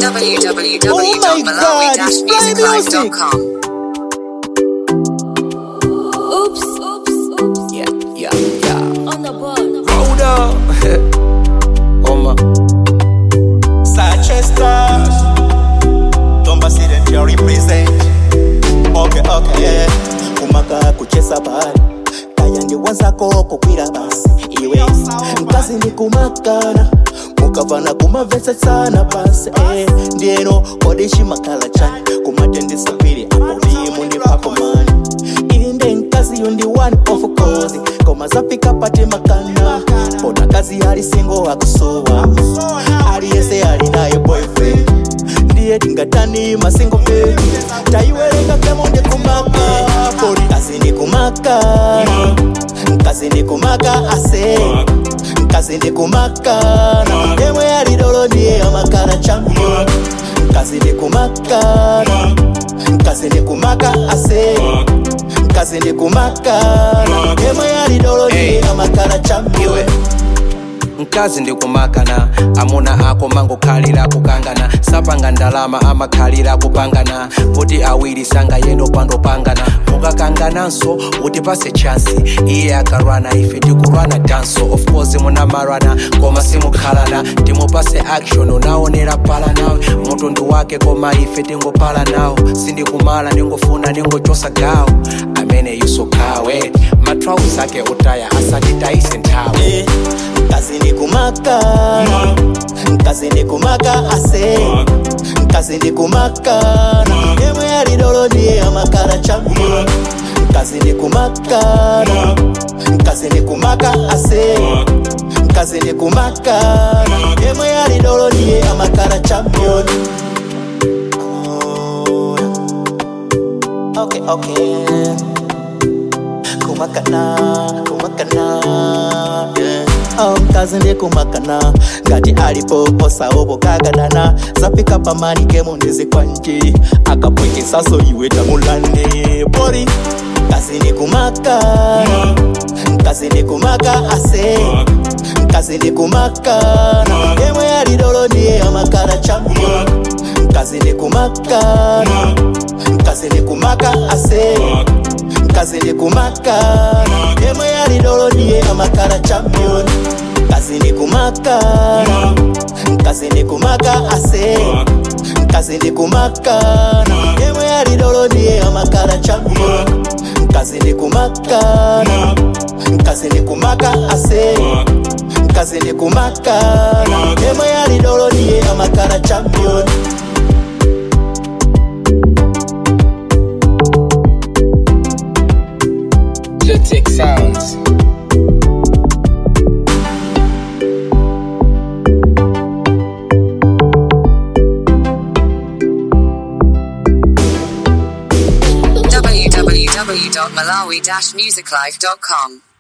www.malawi-musiclife.com. Oops, oops, oops. Yeah, yeah, yeah. On the board. Hold up. Oma. Sachester Tomba Sidentia represent Okay, okay Kumaka kuchesa bali Kayandi wazako kukwira basi Iwe Mkazi ni kumakana mukavana kumavese sana basi eh, ndieno kodishi makala chani kumatendesa pili apo ndimu ndi pakomani ili nde nkazi yundi one of course koma zapika pate makana bona kazi ali singo akusowa aliyese ali naye boyfriend ndiye tingatani masingo pe tayiwerenga kemo ndi kumaka poli kazi ni kumaka kazi ni kumaka ase kazi ni kumaka na yemwe alidolo ndiye amakala champion kazi ni kumaka kazi ni kumaka ase kazi ni kumaka na yemwe alidolo ndiye amakala champion mkazi ndikumakana amuna ako mangokhalira kukangana sapanga ndalama amakhalira kupangana kuti awiri sanga yendo pandopangana mukakangananso utipase chansi iye akarwana ife tikurwana danso of course munamarana koma simukhalana timupase action unaonera pala nawe mutundu wake koma ife tingopala nawo sindikumala ndingofuna ndingochosa gawo amene yusokawe matrausi ake utaya asanditayise nthawe Eh, kazi ni kumaka kazi ni kumaka ase kazi ni kumaka na yemwe alidolo ndiye amakala champion kazi ni kumaka kazi ni kumaka ase kazi ni kumaka na yemwe alidolo ndiye amakala champion Oh, yeah. okay okay kumakana kumakana yeah. Oh, mkazi ndi kumakana ngati alipo osaopo kagadana zapika pamani kemo ndizikwanji akapwekesaso iwe tamulande pori kazi ni kumaka kazi ni kumaka ase kazi ni kumaka na yemwe alidolo ndiye amakala champion kazi ni kumaka kazi ni kumaka ase kazi ni kumaka yemwe alidolo ndiye amakala champion kazi ni kumaka kazi ni kumaka ase kazi ni kumaka yemwe alidolo ndiye amakala champion kazi ni kumaka kazi ni kumaka ase kazi ni kumaka yemwe alidolo ndiye amakala champion Lutic Sounds. www.malawi-musiclife.com.